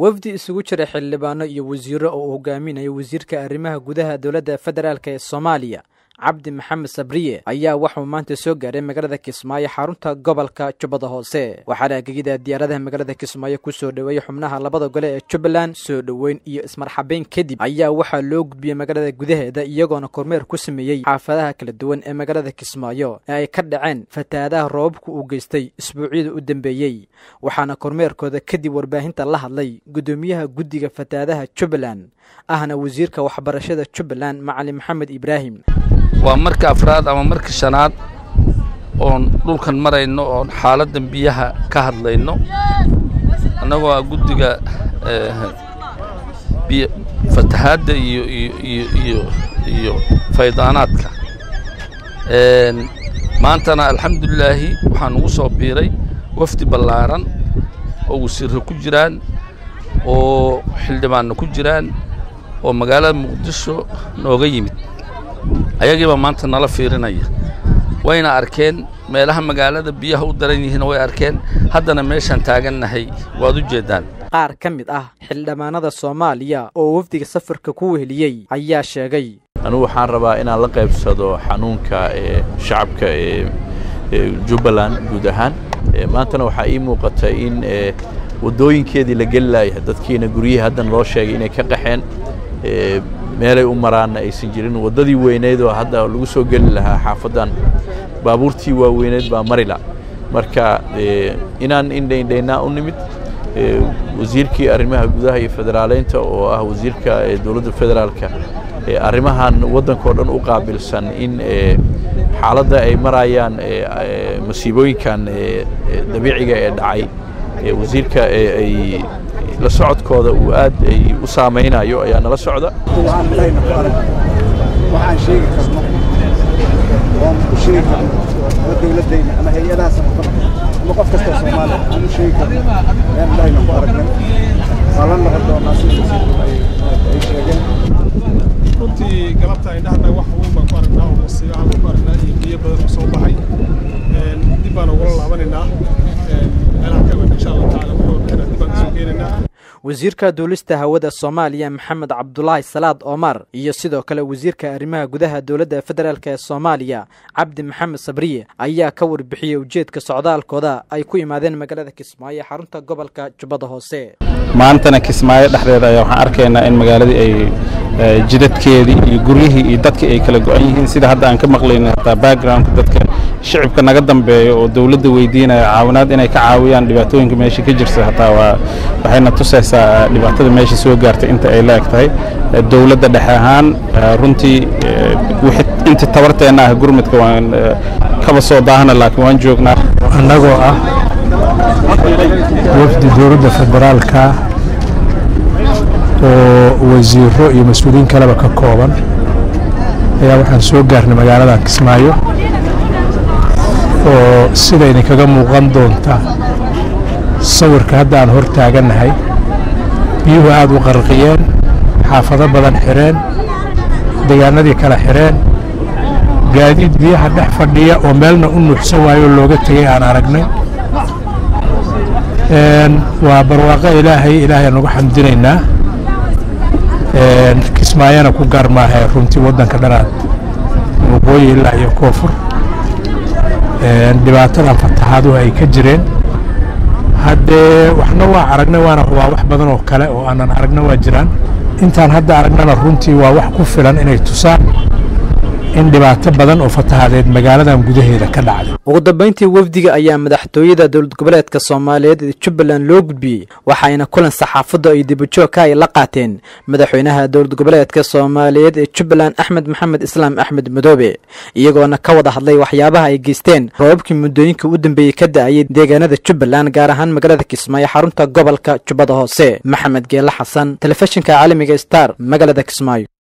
wafdi isugu jira xildhibaano iyo wasiiro oo uu hogaaminayo wasiirka arrimaha gudaha dowladda federaalk ee soomaaliya cabdi maxamed sabriye ayaa waxuu maanta soo gaaray magaalada kismaayo xarunta gobolka jubbada hoose waxaana agegida diyaaradaha magaalada kismaayo ku soo dhoweeyey xubnaha labada gole ee jubbaland soo dhoweyn iyo ismarxabeyn kadib ayaa waxaa loo gudbiyey magaalada gudaheeda iyagoona kormeer ku sameeyey xaafadaha kala duwan ee magaalada kismaayo ee ay ka dhaceen fatahaadaha roobabku uu geystay isbuucyada u dambeeyey waxaana kormeerkooda kadib warbaahinta la hadlay guddoomiyaha guddiga fatahaadaha jubbaland ahna wasiirka waxbarashada jubbaland macalin maxamed ibraahim waa marka afraad ama marka shanaad oon dhulkan marayno oon xaaladdan biyaha ka hadlayno annagoo ah guddiga biy fatahaadda iyo iyo iyo iyo iyo faydaanaadka maantana alxamdulilaahi waxaa nugu soo biiray wafdi ballaaran oo wasiirro ku jiraan oo xildhibaanna ku jiraan oo magaalada muqdisho nooga yimid ayagiibaa maanta nala fiirinaya wayna arkeen meelaha magaalada biyaha u daran yihiin way arkeen haddana meeshaan taagannahay waad u jeeddaan qaar ka mid ah xildhibaanada soomaaliya oo wafdiga safarka ku weheliyey ayaa sheegay anugu waxaan rabaa inaan la qaybsado xanuunka ee shacabka ee jubbaland guud ahaan maantana waxaa ii muuqata in waddooyinkeedii la geli laayahay dadkiina guryihii haddan loo sheegay inay ka qaxeen meelay u maraanna aysan jirin waddadii weyneyd oo hadda lagu soo geli lahaa xaafaddan baabuurtii waaweyneyd baa marila marka inaan indhaindhaynaa u nimid wasiirkii arrimaha gudaha iyo federaaleynta oo ah wasiirka dowladda federaalka arrimahan waddankao dhan u qaabilsan in xaaladda ay marayaan masiibooyinkan dabiiciga ee dhacay wasiirka ay la socodkooda uu aad ay u saamaynayo ayaa nala socda waxaan sheegi karno oon u sheegi karno ama dowladdayna ama hay-adaha samafalka ama qof kastoo soomaaliya aan u sheegi karno ayaan indhahayna ku aragnay waa la noqon doonaa sida wasiirku ay sheegeen runtii galabta indhahana wax uun baan ku aragnaa oo musiibaha baan ku aragnaa iyo biyo badan oo soo baxay dib baan ugula laabanaynaa meelaha ka iman insha allah tacaala wuxuu bixina dib baan kasoo keenaynaa wasiirka duulista hawada soomaaliya maxamed cabdulaahi salaad omar iyo sidoo kale wasiirka arrimaha gudaha dowladda federaalk ee soomaaliya cabdi maxamed sabriye ayaa ka warbixiyey ujeedka socdaalkooda ay ku imaadeen magaalada kismaayo xarunta gobolka jubbada hoose maantana kismaayo dhexdeeda ayaa waxaan arkaynaa in magaaladii ay jidadkeedii iyo guryihii iyo dadkii ay kala go-an yihiin sida hadda aan ka maqlayno hataa backgroundka dadka shicibka naga dambeeyo oo dowladda weydiinaya caawinaad inay ka caawiyaan dhibaatooyinka meesha ka jirta hataa waa waxayna tusaysaa dhibaatada meesha soo gaartay inta ay la eg tahay dowladda dhexe ahaan runtii inta tabarteenna ah gurmudka waan kaba soo daahana laakiin waan joognaa annagoo ah wafdi dowladda federaalka oo wasiiro iyo mas-uuliyiin kaleba ka kooban ayaa waxaan soo gaarnay magaalada kismaayo oo sida idinkaga muuqan doonta sawirka hadda aan hor taagannahay biyuhu aad u qarqiyeen xaafado badan xidheen deegaanadii kale xidheen gaadiid biyaha dhex fadhiya oo meelna u nuuxsan waayo oo looga tegey aan aragnay waa barwaaqo ilaahay ilaahay aan uga xamdinaynaa kismaayana ku gaar maahae runtii waddanka dhanaad waqooyi ilaa iyo koonfur dhibaatadan fataxaaduhu ay ka jireen haddee waxna waa aragnay waana waa wax badan oo kale oo aanan aragna waa jiraan intaan hadda aragnana runtii waa wax ku filan inay tusaan in dhibaato badan oo fatahadeed magaaladan gudaheeda ka dhacday ugu dambayntii wafdiga ayaa madaxtooyada dowlad goboleedka soomaaliyeed ee jubbaland loo gudbiyey waxayna kulan saxaafaddu ay dibajoogka ay la qaateen madaxweynaha dowlad goboleedka soomaaliyeed ee jubbaland axmed maxamed islaam axmed madoobe iyagoona ka wada hadlay waxyaabaha ay geysteen roobabkii muddooyinka u dambeeyey ka da'ayay deegaanada jubbaland gaar ahaan magaalada kismaayo xarunta gobolka jubbada hoose maxamed geele xasan telefishinka caalamiga star magaalada kismaayo